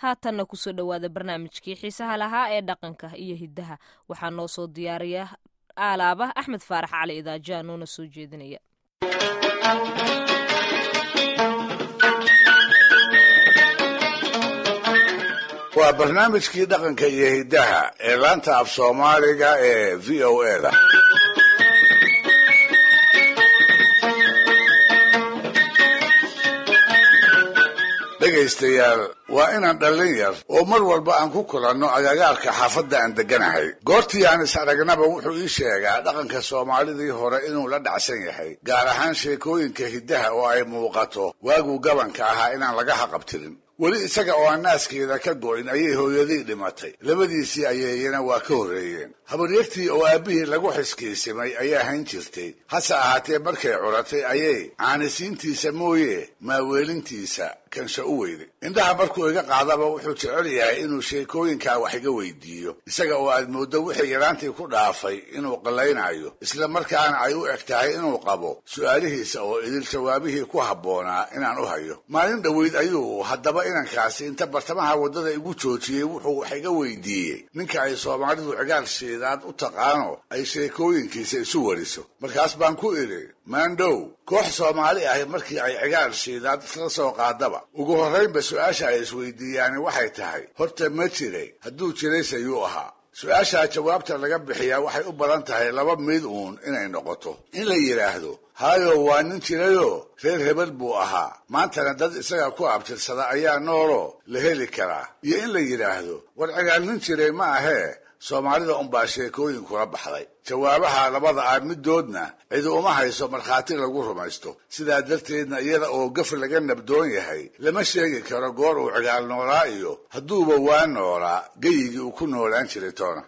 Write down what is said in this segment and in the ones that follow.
haatanna kusoo dhowaada barnaamijkii xiisaha lahaa ee dhaqanka iyo hiddaha waxaa noo soo diyaariya aalaaba axmed faarax cali idaaja noona soo jeedinaya waa barnaamijkii dhaqanka iyo hiddaha ee laanta af soomaaliga ee v o eda dhegaystayaal waa inaan dhallin yar oo mar walba aan ku kulanno agagaarka xaafadda aan degganahay goortii aan is aragnaba wuxuu ii sheegaa dhaqanka soomaalidii hore inuu la dhacsan yahay gaar ahaan sheekooyinka hiddaha oo ay muuqato waaguu gabanka ahaa inaan laga haqabtirin weli isaga oo aan naaskeeda ka go'in ayay hooyadii dhimatay labadiisii ayeeyana waa ka horreeyeen habaryartii oo aabbihii lagu xiskiisimay ayaa hayn jirtay hase ahaatee markay curatay ayay caanisiintiisa mooye maaweelintiisa kansha u weyday indhaha markuu iga qaadaba wuxuu jecel yahay inuu sheekooyinkaa wax iga weydiiyo isaga oo aad mooddo wixii yaraantii ku dhaafay inuu qallaynayo isla markaana ay u eg tahay inuu qabo su'aalihiisa oo idil jawaabihii ku habboonaa inaan u hayo maalin dhoweyd ayuu haddaba inankaasi inta bartamaha waddada igu joojiyey wuxuu wax iga weydiiyey ninka ay soomaalidu cigaal shiidaad u taqaano ay sheekooyinkiisa isu wariso markaas baan ku idhi maandhow koox soomaali ahi markii ay cigaal shiidaad isla soo qaadaba ugu horraynba su-aasha ay isweydiiyaani waxay tahay horta ma jiray hadduu jirayse yuu ahaa su-aashaa jawaabta laga bixiyaa waxay u badan tahay laba mid uun inay noqoto in la yidhaahdo haayo waa nin jirayoo reer hebel buu ahaa maantana dad isaga ku abtirsada ayaa nooloo la heli karaa iyo in la yidhaahdo war cigaal nin jiray ma ahee soomaalida unbaa sheekooyin kula baxday jawaabaha labada ah middoodna cidi uma hayso markhaati lagu rumaysto sidaa darteedna iyada oo gaf laga nabdoon yahay lama sheegi karo goor uu cigaal noolaa iyo hadduuba waa noolaa geyigii uu ku noolaan jiray toona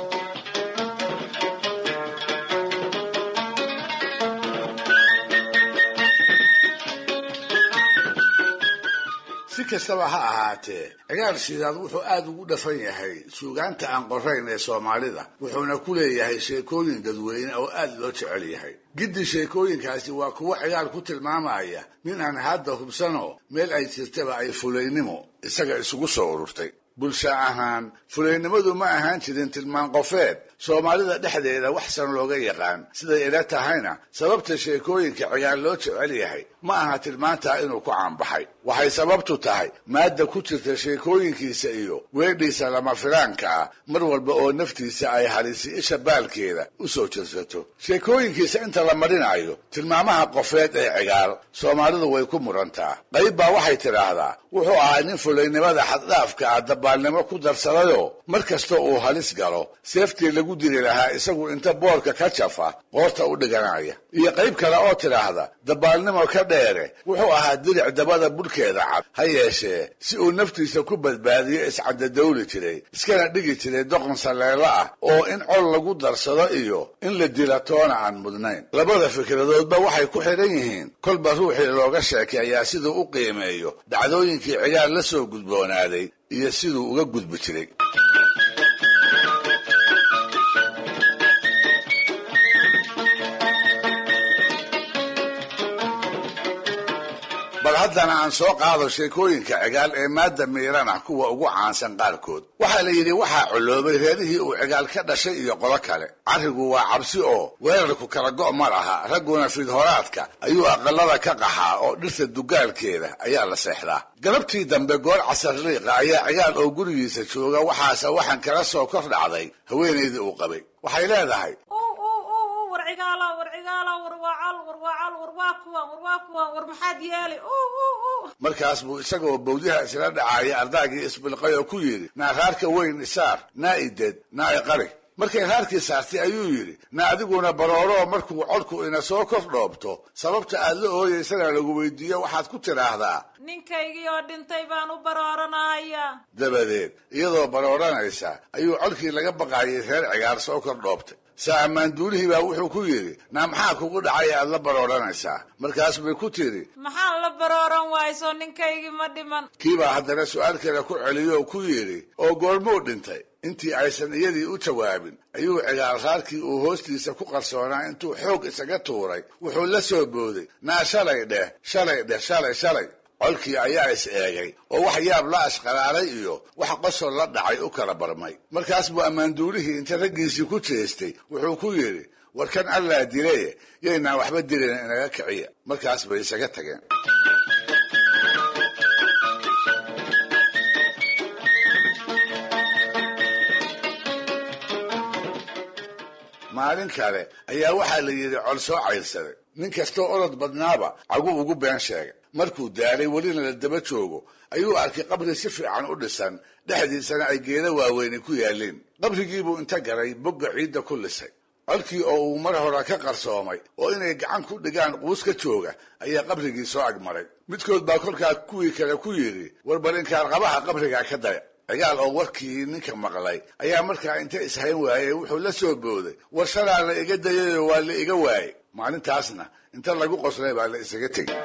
si kastaba ha ahaatee cigaal shidaad wuxuu aad ugu dhafan yahay suugaanta aan qorayn ee soomaalida wuxuuna ku leeyahay sheekooyin dadweyne oo aad loo jecel yahay giddi sheekooyinkaasi waa kuwo cigaal ku tilmaamaya nin aan hadda hubsanoo meel ay jirtaba ay fulaynimo isaga isugu soo ururtay bulsho ahaan fulaynimadu ma ahaan jirin tilmaan qofeed soomaalida dhexdeeda waxsan looga yaqaan siday ila tahayna sababta sheekooyinka cigaal loo jecel yahay ma aha tilmaantaa inuu ku caanbaxay waxay sababtu tahay maadda ku jirta sheekooyinkiisa iyo weedhiisa lama filaanka ah mar walba oo naftiisa ay halisi isha baalkeeda u soo jirsato sheekooyinkiisa inta la marinayo tilmaamaha qofeed ee cigaal soomaalidu way ku murantaa qayb baa waxay tidhaahdaa wuxuu ahaa nin fulaynimada xaddhaafka ah dabaalnimo ku darsadayoo mar kasta uu halis galo seeftii lagu diri lahaa isagu inta boorka ka jafa qoorta u dhiganaya iyo qayb kale oo tidhaahda dabaalnimo ka dheere wuxuu ahaa diric dabada budhkeeda cad ha yeeshee si uu naftiisa ku badbaadiyo iscadadawli jiray iskana dhigi jiray doqon saleelo ah oo in col lagu darsado iyo in la dila toona aan mudnayn labada fikradoodba waxay ku xidhan yihiin kolba ruuxii looga sheekeeyaa siduu u qiimeeyo dhacdooyinkii cigaal la soo gudboonaaday iyo siduu uga gudbi jiray bal haddana aan soo qaado sheekooyinka cigaal ee maadda miiran ah kuwa ugu caansan qaarkood waxaa la yidhi waxaa coloobay reerihii uu cigaal ka dhashay iyo qolo kale carrigu waa cabsi oo weerarku kala go' ma laha ragguna fidhoraadka ayuu aqalada ka qaxaa oo dhirta dugaalkeeda ayaa la seexdaa galabtii dambe goor casar liiqa ayaa cigaal oo gurigiisa jooga waxaase waxaan kala soo kor dhacday haweenaydii uu qabay waxay leedahay markaas buu isagoo bawdiha isla dhacaaya ardaagii isbilqay oo ku yidhi naa raarka weyn isaar naa ided naa iqari markay raarkii saartay ayuu yidhi na adiguna barooroo markuu codku ina soo kor dhoobto sababta aad la ooyaysana lagu weydiiyo waxaad ku tidhaahdaa ninkaygii oo dhintay baan u barooranaya dabadeed iyadoo barooranaysa ayuu codkii laga baqaayay reer cigaar soo kor dhoobtay saa ammaanduulihii baa wuxuu ku yidhi naa maxaa kugu dhacay aad la barooranaysaa markaas bay ku tidhi maxaan la barooran waayso ninkaygii ma dhiman kiibaa haddana su'aal kale ku celiyo oo ku yidhi oo goormuu dhintay intii aysan iyadii u jawaabin ayuu cigaal raarkii uu hoostiisa ku qarsoonaa intuu xoog isaga tuuray wuxuu la soo booday naa shalay dheh shalay dheh shalay shalay colkii ayaa is eegay oo wax yaab la ashqalaalay iyo wax qosol la dhacay u kala barmay markaas buu ammaanduulihii inta raggiisii ku jeestay wuxuu ku yidhi warkan allaa dilaye yaynaan waxba dilayn inaga kiciya markaas bay isaga tageen maalin kale ayaa waxaa la yidhi col soo cayrsaday nin kastoo orod badnaaba cagu ugu been sheegay markuu daalay welina la daba joogo ayuu arkay qabri si fiican u dhisan dhexdiisana ay geeda waaweyni ku yaalliin qabrigiibuu inta garay bogga ciidda ku lisay colkii oo uu mar hore ka qarsoomay oo inay gacan ku dhigaan quus ka jooga ayaa qabrigii soo agmaray midkood baa kolkaa kuwii kale ku yidhi war bal inkaarqabaha qabrigaa ka daya cigaal oo warkii ninka maqlay ayaa markaa inta ishayn waayey wuxuu la soo booday war shalaa la iga dayayoo waa la iga waayey maalintaasna inta lagu qoslay baa la isaga tegey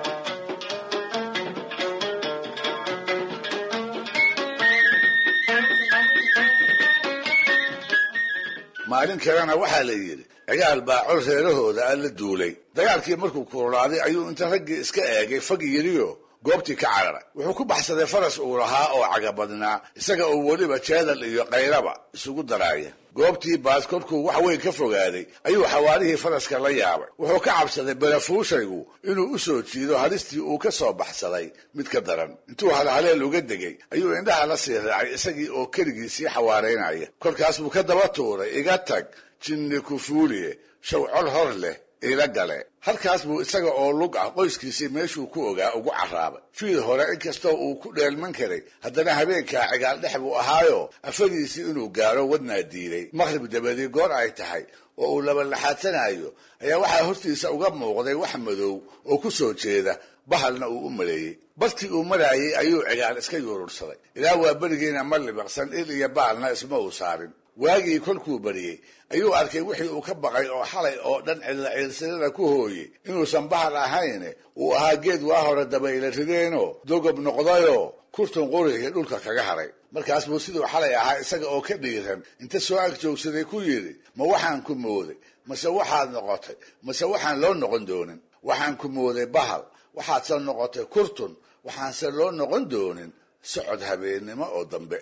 maalin kalena waxaa la yidhi cigaal baa col reerahooda a la duulay dagaalkii markuu kululaaday ayuu inta raggii iska eegay fag yidhiyo goobtii ka cararay wuxuu ku baxsaday faras uu lahaa oo cagabadnaa isaga oo weliba jeedal iyo kayraba isugu daraaya goobtii baas kolkuu wax weyn ka fogaaday ayuu xawaarihii faraska la yaabay wuxuu ka cabsaday barafuushaygu inuu u soo jiido halistii uu ka soo baxsaday mid ka daran intuu halhaleel uga degay ayuu indhaha la sii raacay isagii oo keligii sii xawaaraynaya kolkaas buu ka daba tuuray iga tag jinni kufuuliye shaw col hor leh ila gale halkaas buu isaga oo lug ah qoyskiisii meeshuu ku ogaa ugu carraabay fiid hore inkastoo uu ku dheelman karay haddana habeenkaa cigaal dhex buu ahaayo afadiisii inuu gaaro wadnaa diiday maqhrib dabadii goor ay tahay oo uu labalaxaadsanayo ayaa waxaa hortiisa uga muuqday wax madow oo ku soo jeeda bahalna uu u maleeyey bartii uu maraayey ayuu cigaal iska yuurursaday ilaa waa berigiina ma libiqsan il iyo baalna isma uu saarin waagii kolkuu bariyey ayuu arkay wixii uu ka baqay oo xalay oo dhan cidla ciilsilada ku hooyey inuusan bahal ahayn uu ahaa geed waa hore dabayla rideenoo dogob noqdayoo kurtun qurihii dhulka kaga haray markaas buu siduu xalay ahaa isaga oo ka dhiiran inta soo ag joogsaday ku yidhi ma waxaan ku mooday mase waxaad noqotay mase waxaan loo noqon doonin waxaan ku mooday bahal waxaadse noqotay kurtun waxaanse loo noqon doonin socod habeennimo oo dambe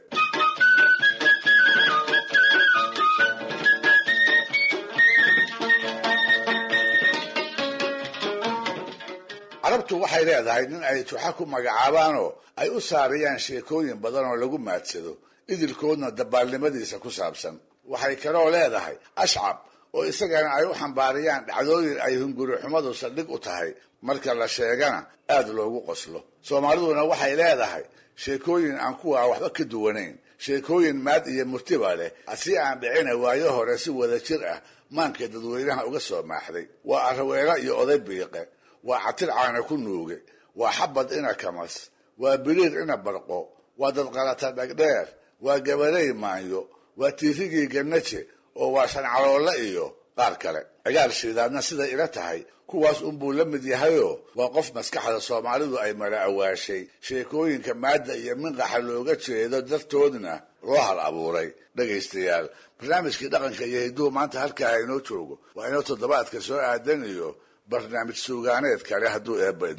carabtu waxay leedahay nin ay tuxa ku magacaabaanoo ay u saariyaan sheekooyin badan oo lagu maadsado idilkoodna dabaalnimadiisa ku saabsan waxay kaloo leedahay ashcab oo isagana ay u xambaariyaan dhacdooyin ay hungurixumadu saldhig u tahay marka la sheegana aad loogu qoslo soomaaliduna waxay leedahay sheekooyin aan kuwaa waxba ka duwanayn sheekooyin maad iyo murtiba leh si aan dhicina waayo hore si wada jir ah maanka dadweynaha uga soo maaxday waa araweelo iyo oday biiqe waa catir caana ku nuuge waa xabad ina kamas waa biliir ina barqo waa dadqalata dhagdheer waa gabarey maanyo waa tiirigii gannaje oo waa shancaloolle iyo qaar kale cigaal shiidaadna siday ila tahay kuwaas unbuu la mid yahayoo waa qof maskaxda soomaalidu ay mala awaashay sheekooyinka maadda iyo minqaxa looga jeedo dartoodna loo hal abuuray dhegaystayaal barnaamijkii dhaqanka iyo hidduu maanta halkaa inoo joogo waa inoo toddobaadka soo aadan iyo barnaamij suugaaneed kale hadduu eebba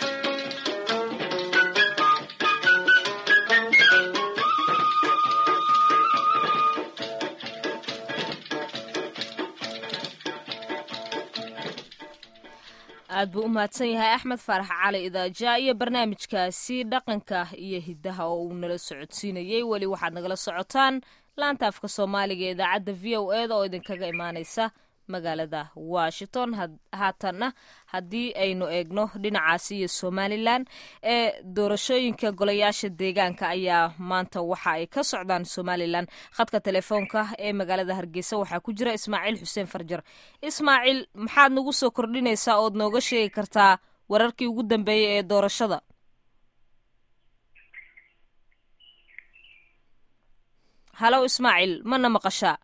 aad buu u mahadsan yahay axmed faarax cali idaaja iyo barnaamijkaasi dhaqanka iyo hiddaha oo uu nala socodsiinayey weli waxaad nagala socotaan laanta afka soomaaliga ee idaacadda v o eda oo idinkaga imaaneysa magaalada washington haatanna haddii aynu eegno dhinacaasi iyo somalilan ee doorashooyinka golayaasha deegaanka ayaa maanta waxa ay ka socdaan somalilan khadka telefoonka ee magaalada hargeysa waxaa ku jira ismaaciil xuseen farjar ismaaciil maxaad nagu soo kordhinaysaa ood nooga sheegi kartaa wararkii ugu dambeeyey ee doorashada halow ismaaciil mana maqashaa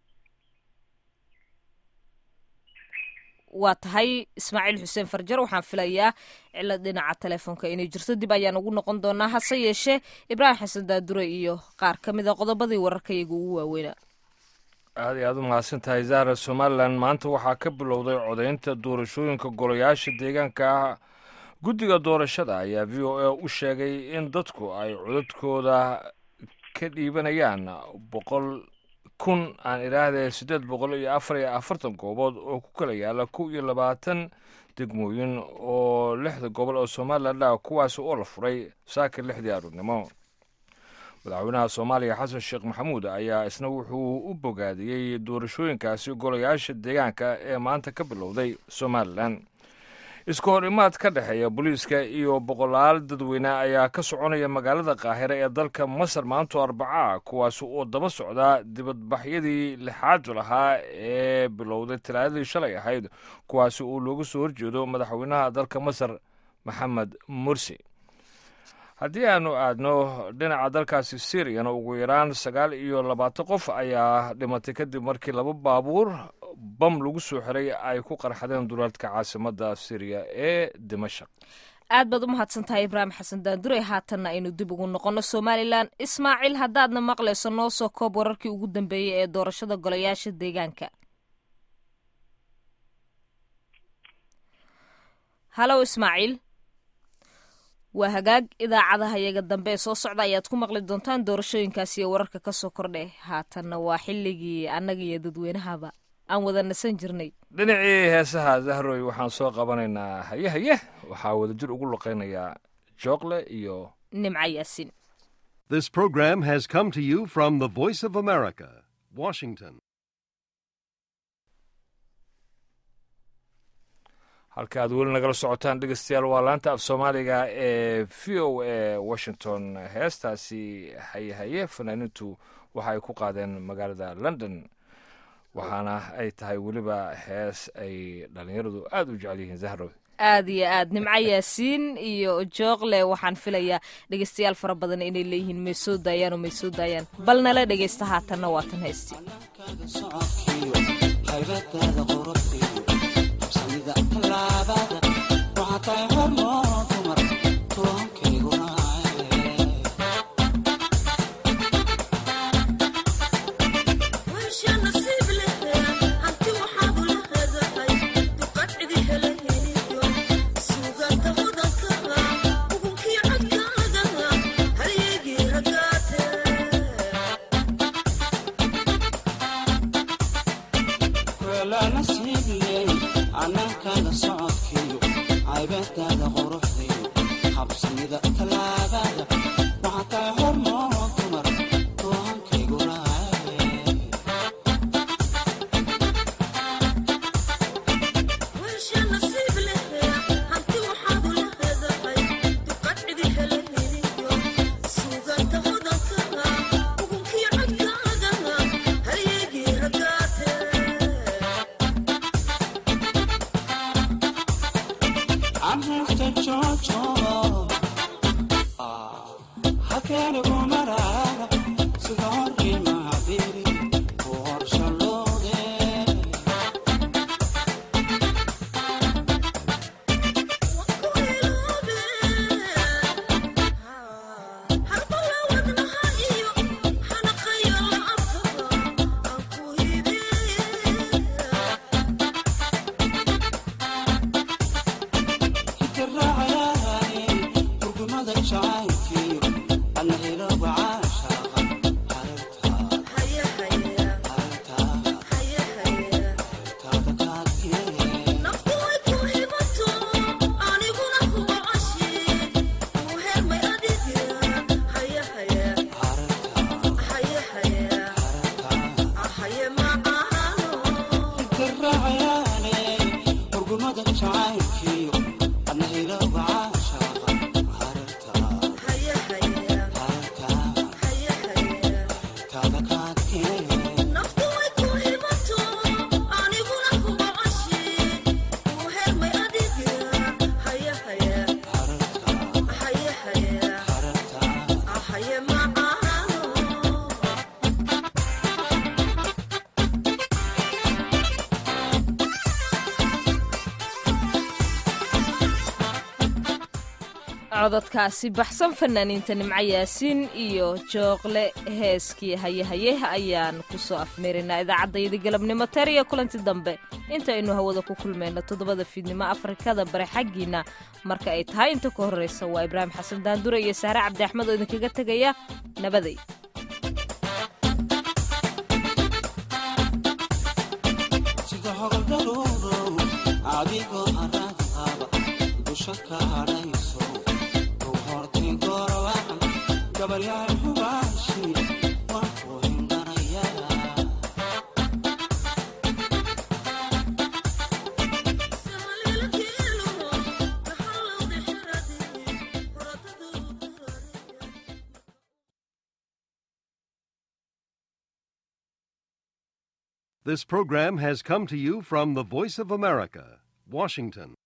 waa tahay ismaaciil xuseen farjar waxaan filayaa cilad dhinaca telefoonka inay jirto dib ayaan ugu noqon doonaa hase yeeshee ibraahim xasan daadure iyo qaar ka mid a qodobadii wararkayaga ugu waaweynaa aad iyo aad u mahadsan tahay zahra somalilan maanta waxaa ka bilowday codaynta doorashooyinka golayaasha deegaanka ah guddiga doorashada ayaa v o a u sheegay in dadku ay codadkooda ka dhiibanayaan boqol kun aan idhaahdee siddeed boqol iyo afar iyo afartan goobood oo ku kala yaala kow iyo labaatan degmooyin oo lixda gobol oo somalilan ah kuwaasi oo la furay saaka lixdii aroornimo madaxweynaha soomaaliya xasan sheekh maxamuud ayaa isna wuxuu u bogaadiyey doorashooyinkaasi golayaasha deegaanka ee maanta ka bilowday somalilan isku hor imaad ka dhexeeya booliiska iyo boqolaal dadweyne ayaa ka soconaya magaalada qaahire ee dalka masar maanto arbaca kuwaasi oo daba socdaa dibadbaxyadii lixaad lahaa ee bilowday talaadadii shalay ahayd kuwaasi oo looga soo horjeedo madaxweynaha dalka masar maxamed mursi haddii aanu aadno dhinaca dalkaasi syriyan ugu yaraan sagaal iyo labaatan qof ayaa dhimatay kadib markii laba baabuur bam lagu soo xiray ay ku qarxadeen duleedka caasimadda syriya ee dimashaq aad baad u mahadsantahay ibraahim xasan daandure haatanna aynu dib ugu noqonno somalilan ismaaciil haddaadna maqlayso noo soo koob wararkii ugu dambeeyey ee doorashada golayaasha deegaanka halow ismaaciil waa hagaag idaacadaha iyaga dambe ee soo socda ayaad ku maqli doontaan doorashooyinkaasi iyo wararka ka soo kordhe haatanna waa xilligii annaga iyo dadweynahaba aan wada nasan jirnay dhinacii heesaha zahroy waxaan soo qabanaynaa haye haye waxaa wadajir ugu luqaynayaa jookle iyo nimco yaasin This program has come to you from the Voice of America, Washington. halka aad weli nagala socotaan dhegeystayaal waa laanta af soomaaliga ee v o a washington heestaasi haye haye fanaaniintu waxa ay ku qaadeen magaalada london waxaana ay tahay weliba hees ay dhallinyaradu aada u jecel yihiin zahrow aad iyo aad nimco yaasiin iyo jookle waxaan filayaa dhegeystayaal fara badan inay leeyihiin may soo daayaan oo may soo daayaan bal nala dhegeysta haatanna waatan haysti cododkaasi baxsan fanaaniinta nimco yaasiin iyo jooqle heeskii hayehaye ayaan kusoo afmeerinaa idaacaddaydi galabnimo teer iyo kulanti dambe intaynu hawada ku kulmayno toddobada fiidnimo afrikada bare xaggiina marka ay tahay inta ka horraysa waa ibraahim xasan daandure iyo sahre cabdi axmed oo idinkaga tegaya nabaday This program has come to you from the Voice of America, Washington.